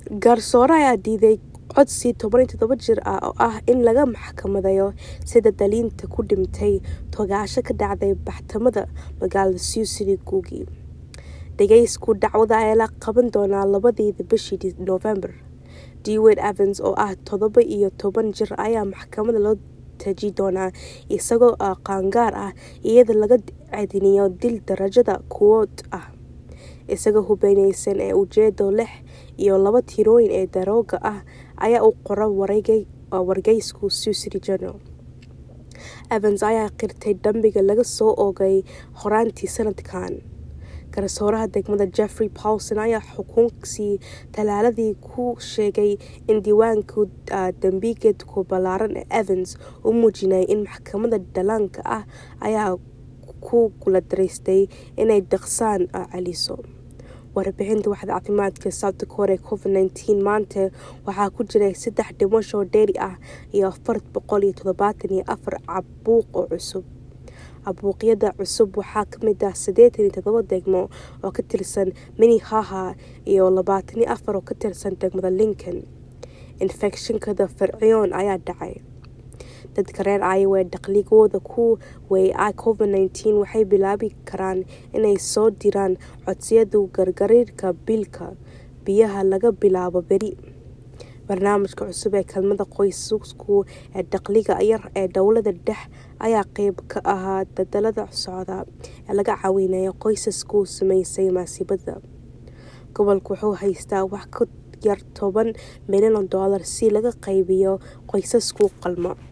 garsoore ayaa diiday codsi toban iyo toddoba jir ah oo ah in laga maxkamadeeyo sida daliinta ku dhintay toogashada ka dhacday baxtamada magaalada sioux city guugi dhageysku dacwada ayaa la qaban doonaa labadiida bishii november dwayne evans oo ah toddoba iyo toban jir ayaa maxkamada loo taji doonaa isagoo qaangaar ah iyada laga ceediniyo dil darajada kuwood ah isagoo hubeyneysan ee ujeedo lix iyo laba tirooyin ee darooga ah ayaa u qora wargeysku sioux city journal evans ayaa qirtay dambiga laga soo oogay horaantii sanadkan garsooraha degmada jeffrey paulson ayaa xukunkii talaaladii ku sheegay in diiwaanka dambigeedku ballaaran ee evans u muujinay in maxkamada dhallaanka ah ayaa ku guladaraystay inay daqsaan celiso warbixinta waxda caafimaadka south dakota ee covid nteen maanta waxaa ku jiray saddex dhimasho dheeri ah iyo afar boqol iyo toddobaatan iyo afar cabuuq oo cusub cabuuqyada cusub waxaa kamid ah siddeetan iyo toddoba degmo oo ka tirsan minnehaha iyo labaatan iyo afar oo ka tirsan degmada lincoln infekshinkada fircoon ayaa dhacay dadka reer iowa dakhligooda ku wey covid nteen waxay bilaabi karaan inay soo diraan codsiyada gargariirka biilka biyaha laga bilaabo beri barnaamijka cusub ee kelmada qoysasku ee dakhliga yar ee dowlada dhex ayaa qeyb ka ahaa dadalada socda ee laga caawinayo qoysasku sameysay maasiibada gobolku wuxuu haystaa wax ka yar toban milyan oo dollar si laga qaybiyo qoysasku qalmo